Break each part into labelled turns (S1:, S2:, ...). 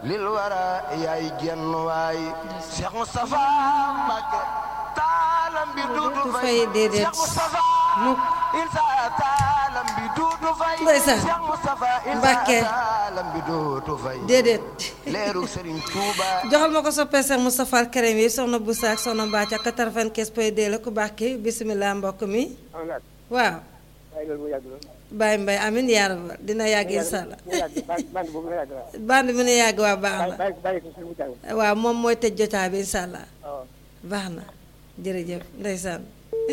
S1: lil wara yaay jenn waay Cheikh Moustapha Mbacke taalam bi duudu
S2: du
S1: fay
S2: fay déedéet
S1: Cheikh Moustapha
S2: mukk
S1: insa taalam bi duudu fay
S2: Ndeysaan.
S1: Cheikh Moustapha insa
S2: Mbacke.
S1: taalam bi duudu fay
S2: déedéet
S1: leeru Serigne Touba
S2: joxal ma ko soppee Cheikh Moustapha Al Karim yi soxna Boussa ak soxna Mbacke ak 95 point 2 la ku baax ki bisimilah mbokk mi
S3: am naat
S2: waaw
S3: waaye loolu mu yàgg loolu
S2: Baye Mbaye amin yaa rabal dina yàgg incha allah
S3: mu yàgg band band boobu mu yàgg la
S2: band bi ne yàgg waa baax
S3: bàyyi
S2: na
S3: bàyyi bàyyi ko suñu mu jàng
S2: waaw moom mooy tëj jotaay bi incha allah
S3: waaw
S2: baax na jërëjëf ndeysaan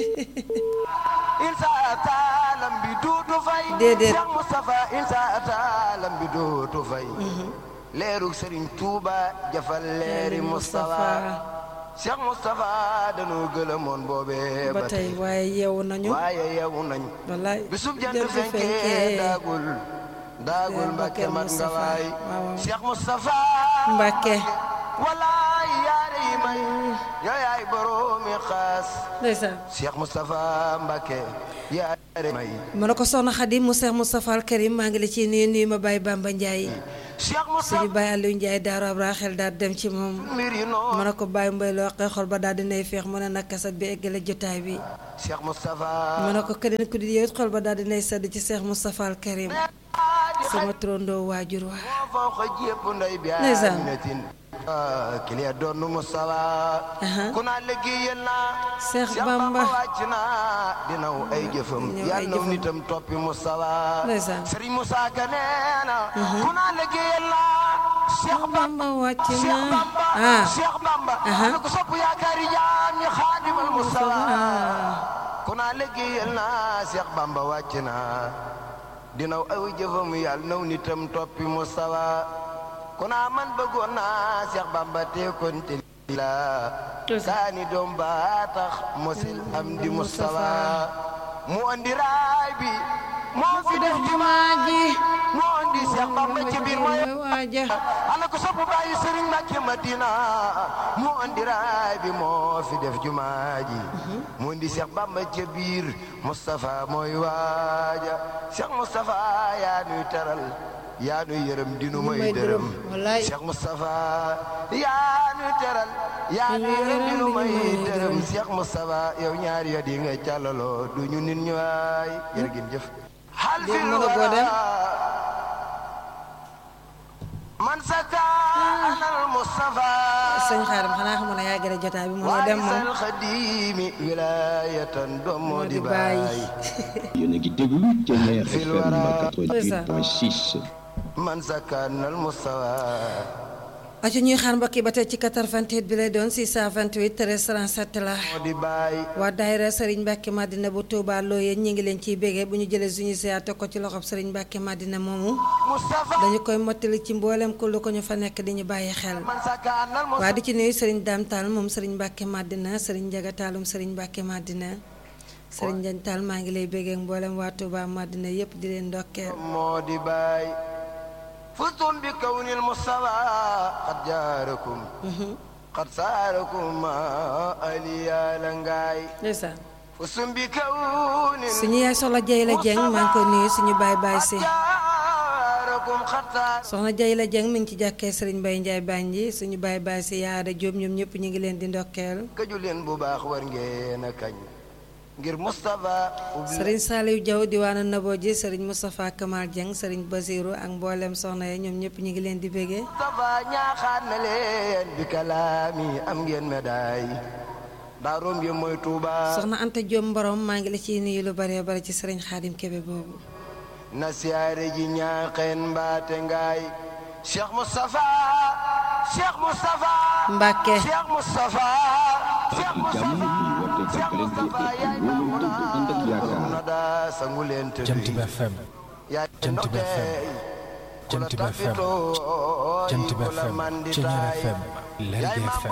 S1: insa taalam bi duudu fay
S2: Déedéet.
S1: Cheikh Moustapha insa taalam bi duudu fay leeru Serigne Touba jafal leeri Moustapha Cheikh Moustapha dañoo gëlëmoon boobee
S2: ba tey waaye yeewu nañu
S1: waaye yeewu nañ
S2: wallaay
S1: bisub jant
S2: jant
S1: fenkee daagul daagul Mbàkke mat nga
S2: Moustapha.
S1: waay
S2: waaw waaw.
S1: Cheikh Moustapha
S2: Mbàkke
S1: walaay yaare yi may yow yaay boroomi xaas
S2: ndeysaan
S1: Cheikh Moustapha Mbàkke yaare may
S2: ma ne ko soxna Xadim mu Cheikh Moustapha Al Karim maa ngi la ciy nuyu nuyu ma Baye Bamba Ndiaye
S1: Cheikh Moustapha
S2: suñu Baye Aliou Ndiaye Daaru Abra xel daal dem ci moom
S1: mbir yi
S2: ma
S1: noonu
S2: ne ko Baye Mbaye loo xee xol ba daal dinay feex mu ne nag kasat bi eggale jotaay bi
S1: Cheikh Moustapha
S2: ma ne ko keneen ku di yow it xol ba daal dinay sedd ci Cheikh Moustapha Al Karim sama trondoo waajur waa
S1: moo faw xa jépp nday bi
S2: Ndeysaan.
S1: aminatin kiliya doon Moustapha
S2: Aha.
S1: ku naa liggéeyal naa
S2: Cheikh Bamba.
S1: wàcc naa dinaw ay jëfam
S2: Dinaw ay
S1: yàlla naw
S2: jëfam.
S1: nitam toppi Moustapha
S2: Ndeysaan.
S1: Serigne Moussa Ka nee na ku naa liggéeyal naa Cheikh Bamba
S2: Bamba wàcc
S1: Cheikh
S2: na
S1: Bamba
S2: ah
S1: Cheikh Bamba
S2: Aha.
S1: ana ko sopp yaakaari jaam ñi xaadimal Moustapha ku naa liggéeyal naa Cheikh Bamba wàcc naa dinaw aw jëfam yàlla naw nitam toppi Moustapha ku naa man bëggoon naa Cheikh Bamba te kon te la kaani doom ba tax mosil am di Moustapha mu andi raay bi moo fi def jumaa ji moo andi Cheikh Bamba ci biir mooy
S2: waaja
S1: ana ko sopp bàyyi sëriñ Mbàkke Madina moo andi raay bi moo fi def jumaa ji mu indi Cheikh Bamba ca biir Moustapha mooy waaja Cheikh Moustapha yaa nuy teral yaa nuy yërëm dinu
S2: may
S1: may
S2: dërëm,
S1: dërëm
S2: wallaay.
S1: Cheikh Moustapha yaa nuy teral yaa nuy yërëm dinu may dërëm Cheikh Moustapha yow ñaari yo di nga càllaloo du ñu nit ñu waay jërë ngeen jëf hal
S2: Dégg
S1: fil
S2: mën a boo dem.
S1: man sakaanal Mustafa
S2: sëñ xaarim xanaa xamoon na yaa gën a jotaay bi mënoo dem moom
S1: waarisal xadiimi wilaayatan doom moo di
S2: bàyyi
S1: baay
S4: yéen a ngi déglu Thiéniere
S1: Fil
S4: FM
S1: wara.
S4: 88.6
S1: man sakaanal Mustafa
S2: aci ñuy xaar mbokk yi ba tey ci 88 bi lay doon 628 13 37 la
S1: moo di baay
S2: waa daayira Serigne Mbacke Madina bu Touba Loyeen ñi ngi leen ciy bégee bu ñu jëlee suñu ziar teg ko ci loxob Serigne Mbacke Madina moomu
S1: Mustafa
S2: dañu koy mottali ci mboolem ku lu ko ñu fa nekk di ñu bàyyi xel
S1: man sakaanal
S2: waa
S1: Mustafa
S2: di ci nuyu Serigne Dame Tall moom Serigne Mbacke Madina Serigne Ndiaga Tallum Serigne Mbacke Madina Serigne Ndiagne Tall maa ngi lay bégee ak mboolem waa Touba Madina yépp di leen ndokkeel
S1: moo di baay fustum bi kawnil Mustafa qad jaarakum qad saarakum aliyaala ngaay
S2: ndeysaan
S1: fustum bi kawnil
S2: suñu yaay soxla jay la jeng maa ngi koy nuyu suñu baay baay si
S1: jaarakum qad saarakum
S2: soxna jay la jeng mi ngi ci jàkkee Serigne Mbaye Ndiaye Banji suñu baay baay si yaada Jóob ñoom ñëpp ñu ngi leen di ndokkeel
S1: këju leen bu baax war ngeen a kañ ngir Moustapha ubbi
S2: Serigne Saliou Diaw diwaanu Nabo ji Serigne Moustapha Kamal Dieng Serigne Basirou ak mboolem soxna yi ñoom ñëpp ñu ngi leen di bégee
S1: Moustapha ñaaxaat na leen bi kalaami am ngeen médaille daaroom yi mooy Touba
S2: soxna Anta Diop Mborom maa ngi la ciy nuyu lu bare bare ci Serigne Khadim Kébé boobu
S1: na siyaare ji ñaaxeen mbaate ngaay Cheikh Moustapha Cheikh Moustapha
S2: Mbacke
S1: Cheikh Moustapha Cheikh
S4: ak jàmm
S1: Moustapha
S4: ñu woote
S1: Cheikh
S4: jàppalante
S1: Moustapha
S4: ak
S1: yaay
S4: wóolu dëgg ànd ak yaakaar
S1: na daa sangu leen te
S5: Jant bi FM
S1: yaay
S5: Jant bi FM Jant bi FM Jant bi FM Thiéniere FM Lergui FM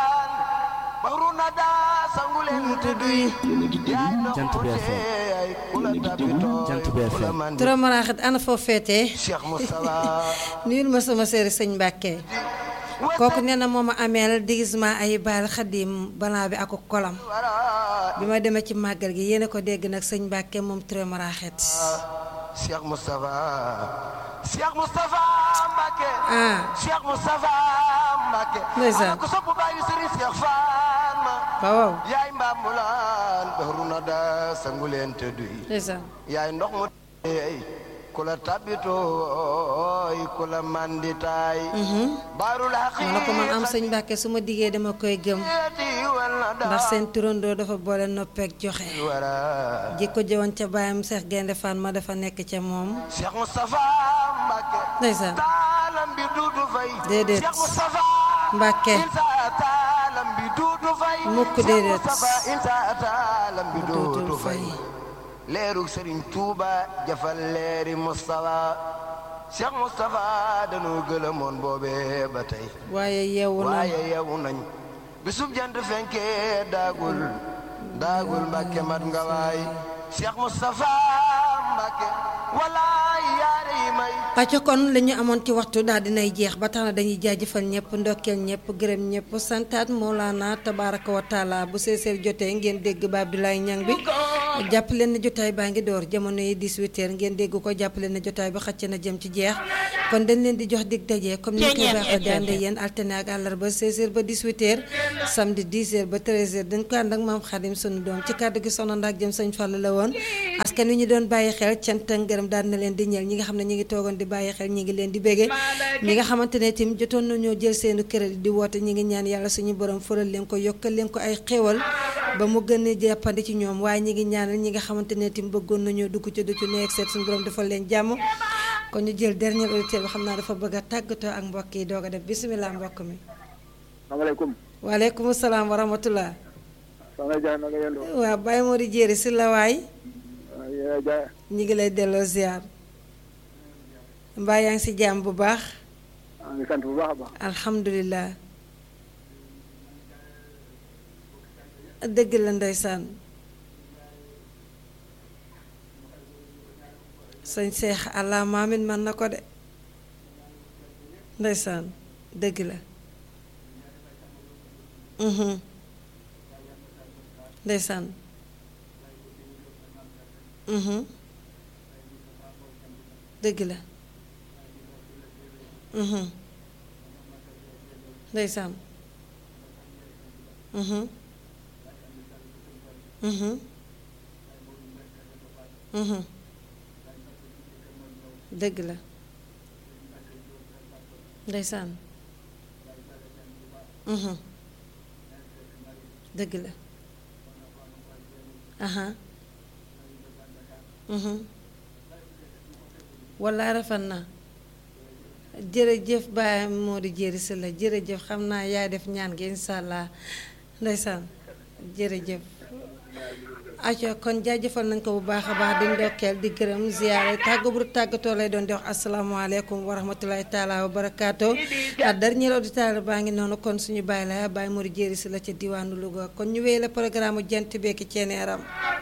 S1: Bahru na daa sangu leen te duy
S4: yéen a ngi déglu
S5: Jant bi FM
S1: kula
S4: Yéen a ngi déglu
S5: Jant bi FM
S2: Tura Maraxit ana foo féetee
S1: Cheikh Moustapha
S2: nuyul ma sama séeri sëñ Mbacke kooku nee na moom a ameel déguisement ay baal xadim balaa bi ak kolam bi ma demee ci màggal gi yéen a ko dégg nag sëñ Mbacke moom Tura Maraxit
S1: Cheikh Moustapha Cheikh Moustapha Mbacke
S2: ah
S1: Cheikh Moustapha Mbacke
S2: Ndeysaan.
S1: ana ko sopp bàyyi Serigne Cheikh Fatma
S2: waaw waaw
S1: yaay mbambulaan bahru na da sangu leen te duy
S2: ndeysaan
S1: yaay ndox mu teey ku la tabitooy ku la manditaay baarul
S2: ma ne ko man am
S1: haqiqati
S2: sëñ Mbàkke su ma diggee dama koy gëm
S1: wal na da
S2: ndax seen turandoo dafa boole noppeek joxe
S1: wara
S2: jikko jëwoon ca baayam Seex Gaynde Fatma dafa nekk ca moom
S1: Cheikh Moustapha Mbacke
S2: ndeysaan
S1: taalam bi duudu fay
S2: Déedéet.
S1: Cheikh Moustapha
S2: Mbàkke
S1: insa taalam bi duudu fay
S2: Mukk
S1: Cheikh
S2: déedéet.
S1: Moustapha insa taalam bi
S2: Duudu
S1: duudu fay
S2: fay.
S1: leerug Serigne Touba jafal leeri Moustapha Cheikh Moustapha dañoo gëlëmoon boobee ba tey
S2: waaye yeewu na
S1: waaye yeewu nañ bisub jant fenkee daagul daagul Mbàkke mat nga waay Cheikh Moustapha Mbàkke walaay yaare yi may
S2: acca kon li ñu amoon ci waxtu daal dinay jeex ba tax na dañuy jaajëfal ñëpp ndokkeel ñëpp gërëm ñëpp santaat Mawlana tabaraka wa taala bu seeseer jotee ngeen dégg ba Abdoulaye Ñang bi jàpp leen ne jotaay baa ngi door jamono yi 18 heures ngeen dégg ko jàpp leen ne jotaay bi xëcc na jëm ci jeex kon dañ leen di jox dig daje comme ni ñu koy baaxee di ànd ak yéen altine ak àllarba 16 heures ba 18 heures samedi 10 heures ba 13 heures dañ ko ànd ak maam Xadim sunu doom ci kàddu gi soxna ndaak jëm sëñ Fall la woon askan wi ñu doon bàyyi xel cant ak ngërëm daal na leen di ñeel ñi nga xam ne ñi ngi toogoon di bàyyi xel ñi ngi leen di bége ñi nga xamante ne tim jotoon nañoo jël seenu crédit di woote ñi ngi ñaan yàlla suñu borom fëral leen ko yokkal leen ko ay xéewal ba mu gën a jàppandi ci ñoom waaye ñi ngi ñaanal ñi nga xamante ne tim bëggoon nañoo dugg ci du ci nekk seet suñu borom defal leen jàmm kon ñu jël dernier auditeur bi xam naa dafa bëgg a tàggatoo ak mbokk yi doog a def bisimilah mbokk mi
S3: salaamaaleykum.
S2: waaleykum salaam wa rahmatullah
S3: soxna Dia na nga yendoo.
S2: waaw Baye Mori Jéeri si la waay
S3: waaw yéen a Dia.
S2: ñi ngi lay delloo ziar mbaa yaa ngi si jàmm bu baax
S3: maa ngi sant bu baax a baax.
S2: alhamdulilah dëgg la ndeysaan sëñ seex allah maamin man na ko de ndeysaan dëgg la mhm ndeysaan mhm dëgg la mhm ndeysaan mhm mhm mhm dëgg la ndeysaan mhm dëgg la aha mhm wallaay rafet na jërëjëf Baye Modou Jéeri si la jërëjëf xam naa yaay def ñaan gi incha allah ndeysaan jërëjëf aco kon jaajëfal nañ ko bu baax a baax di ndokkeel di gërëm ziyaare tàggu bu tàggatoo lay doon di wax asalaamaaleykum wa rahmatulahi taala wa barakaatu ak dernier auditeur baa ngi noonu kon suñu bàyyi la Baye Modou Jéeri si la ca diwaanu Louga kon ñu wéy la programme jant beeki ceeneeram